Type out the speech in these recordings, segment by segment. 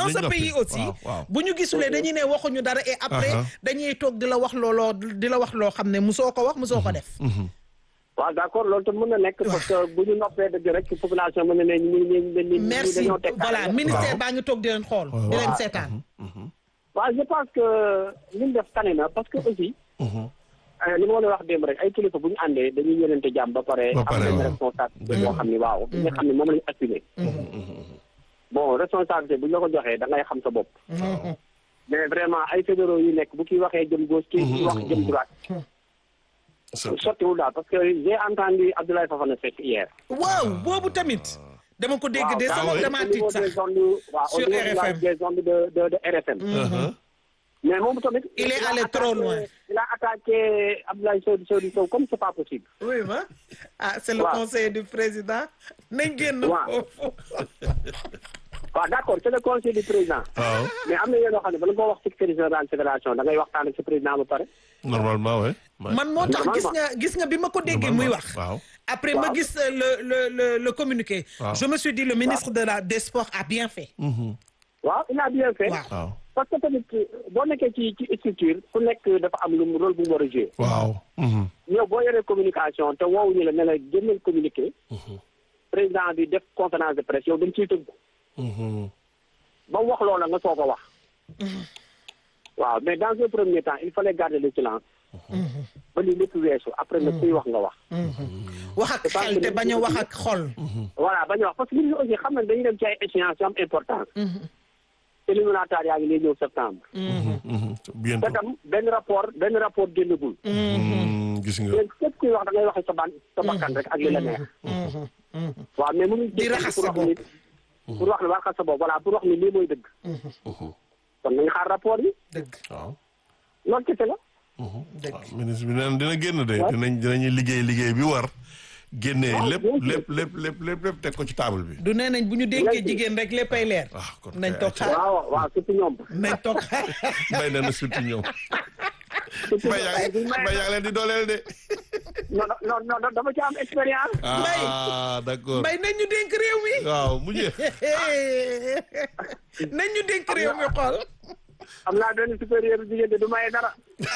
dans dinañ ce noppi. pays aussi waaw waaw. bu ñu gisulee dañuy ne waxuñu dara et après Aha. dañuy toog di la wax looloo di la wax loo xam ne musoo ko wax musoo ko def waaw d'accord loolu tam mën na nekk parce que bu ñu noppee dëgg rek population mën na ne ñu ñu ñu ñu merci dañoo teg voilà ministère Waaw. baa ngi toog di leen xool di leen seetaan waaw je pense que li ñu def tane na parce que aussi euh, li ma la wax démb rek ay kilifa bu ñu àndee dañuy yénente jàmm ba pare Ba am pare, nañ waaw. responsabilité boo xam ni waaw bi nga xam ne moom la ñu assumé bon responsabilité bu ñu la ko joxee da ngay xam sa bopp mais vraiment ay fédéraux yu nekk bu kii waxee jëm gauche kii wax jëm droite sottiwul daal parce que j'ai entendu Abdoulaye Fofana Seck hier waaw boobu tamit dama ko dégg de sama ah oui. dama au niveau tiit des sax ondes waaw au Sur niveau de la- RFM. des ondes de de de RFM mais moom tamit Il est a allé attaqué- trop loin. il a attaqué Abdoulaye Sow Sow Sow comme c'est pas possible oui ma ah c'est le Waaw. conseiller du président nañ génn Waaw. foofu waaw d'accord c'est le conseil du président waaw mais am na yéen yoo xam ne bala nga wax secrétaire général fédération da ngay waxtaan ak sa président ba pare normalement ouais. ouais. man moo tax gis Normalement. nga gis nga bi ma ko déggee muy wax waaw après ma Waaw. gis euh, le le le le communiqué Waaw. je me suis dit le ministre de la des sports a bien fait waaw il a bien fait waaw waaw parce que tamit boo nekkee ci ci structure ku nekk dafa am lu mu rôle bu mu war a jouer waaw yow boo yoree communication te woowuñu la ne la génneel communiqué président bi def conférence de presse yow dañ ciy tëgg ba mu wax loola nga soog a wax waaw mais dans un premier temps il fallait garder le silence ba lii lépp weesu après nag kuy wax nga wax wax ak xel te bañ a wax ak xol voilà bañu wax parce que nit ñi aussi xam nañ dañuy dem ci ay échéances yu am importance éliminatoire yaa ngi lay ñëw septembre te bientôt tam benn rapport benn rapport génnagul Mm, gis nga léegi képp kuy wax da ngay waxe sa ban sa bakkan rek ak li la neex waaw mais mënuñ Di raxas pour sa wax ni pour wax ni raxas sa bopp voilà pour wax ni lii mooy dëgg kon nañ xaar rapport yi dëgg waaw loolu kese la dëgg waaw ministre bi neen dina génn de dinañ dinañu liggéey liggéey bi war génnee waaw, lépp bien sûr. lépp lépp lépp lépp lépp teg ko ci table bi du nee nañ bu ñu dénkee Léegi. jigéen rek léppay leer ah kon nañ kay toog xaar waaw waaw surtout ñoom nañ toog xaar mbay na na surtout ñoom surtout mbay yaa ngi mbay yaa ngi leen di dooleel de non non non dama ci am expérience ah d'accord mbay nañ ñu dénk réew mi waaw mu jeex nañ ñu dénk réew mi xool am naa benn supérieur jigéen de du maye dara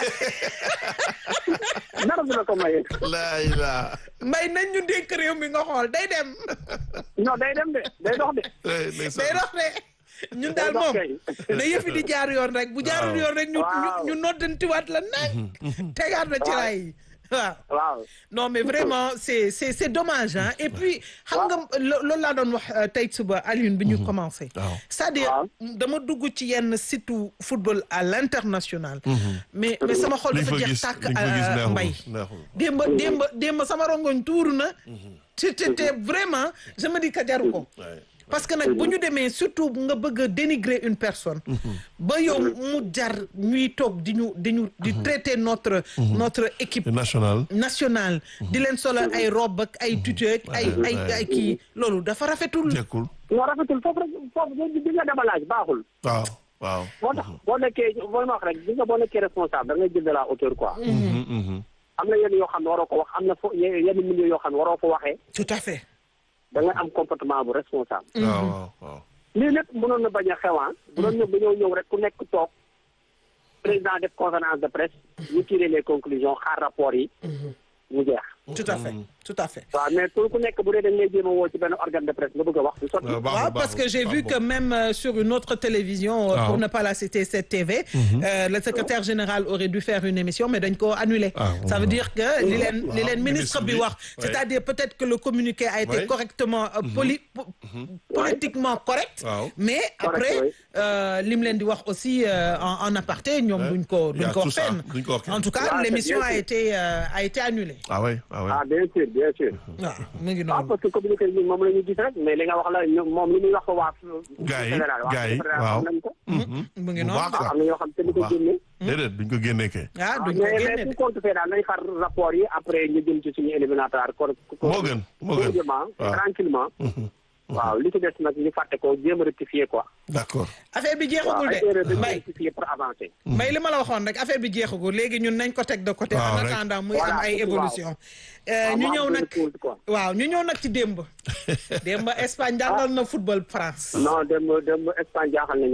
dara du la ko maye laa ilaa mbay nañ ñu dénk réew mi nga xool day dem non day dem de day dox de eh, ndeysaan. day dox de ñun daal dox moom kay. na yëfi di jaar yoon rek bu jaarul Waaw. yoon rek ñu ñu Waaw. ñu noddantiwaat la nag tegaat na ci Waaw. raay yi waaw waaw non mais vraiment c'est c'est c'est dommage hein et puis xam nga lo- loolu laa doon wax euh, tey suba Alioune bi ñu commencé waaw. c'est-à-dire Waaw. dama dugg ci yenn site football à l'international mais mais sama xol li nga dafa fa jeex gis tàkk li nga fa gis euh, neexul mbay neexul démb démb démb sama rongoñ tuuru na te te te vraiment je me dis que jaru ko Ouais. parce que nag bu ñu demee surtout nga bëgg a dénigrer une personne ba yow mu jar ñuy toog di ñu di ñu di traiter notre notre équipe national nationale di leen solal ay robe ak ay tuteur ak ay ay ay kii loolu dafa rafetul jekkul non rafetul foofu rek foofu bi bi nga demalaaj baaxul waaw waaw moo tax boo nekkee boo ma wax rek gis nga boo nekkee responsable da ngay jël de la hauteur quoi Mhm, mhm. am na yenn yoo xam ne waroo ko wax am na fo ye- yenn milieu yoo xam ne waroo ko waxee tout à fait da ngay am comportement bu responsable waaw waaw waaw lii lépp mënoon na bañ a xewaan mënoon na bañoo ñëw rek ku nekk toog président def conférence de presse ñu tirer les conclusions xaar rapport yi mu jeex tout à fait tout à fait waaw mais pour ku nekk bu dee dañ lay jéem a woo ci benn organe de presse nga bëgg a wax du sotti waaw baaxul, waaw parce que baaxul, j'ai vu baaxul. que même euh, sur une autre télévision euh, Ah. pour ne pas la citer cette TV euh, le secrétaire général aurait dû faire une émission mais dañ ko annulé Ah, ça veut dire que li leen li waaw, leen ministre ministre bi bi, wax ouais. c'est-à-dire peut-être que le communiqué a été Ouais. correctement euh, poli po- politiquement correct Waaw. mais après oui. euh, li mu leen di wax aussi euh, en, en aparté ñoom Ouais. duñ ko Il y a duñ ko tout wax ça, fenn duñ ko wax fenn. en tout cas Ouais, c'est l'émission bien a sûr. été euh, a été annulée ah ouais ah ouais ah bien sûr bien sûr waaw mu ngi waaw noonu parce que communiqué bi moom la ñu gis rek mais li nga wax la ñoom moom li muy wax ko waa Gars yi, fédéral waa gars yi, fédéral waaw. xam nañ ko mu ngi bu noonu baax sax am na ñoo xam te ni bu ko baax. génne déedéet duñ ko génnee kay ah duñ ko mais génne mais de pour compte fait daal nañ xaar rapport yi après ñu jëm ci suñu éliminatoire ko moo gën moo gën tranquillement waaw. tranquillement waaw li ci des nag ñu fàtte ko jéem a rectifier quoi d'accord affaire bi waaw jeexagul ay erreur de dañu mbay rectifier pour avancer mbay li ma la waxoon rek affaire bi jeexagul léegi ñun nañ ko teg de côté Waaw, en rek. attendant muy am Voilà, ay waaw. évolution Euh, Waaw, ñu mu am ñëw benn nag pause, quoi. waaw ñu ñëw nag ci démb démb Espagne jàngal na football France non dem dem Espagne jaaxal nañu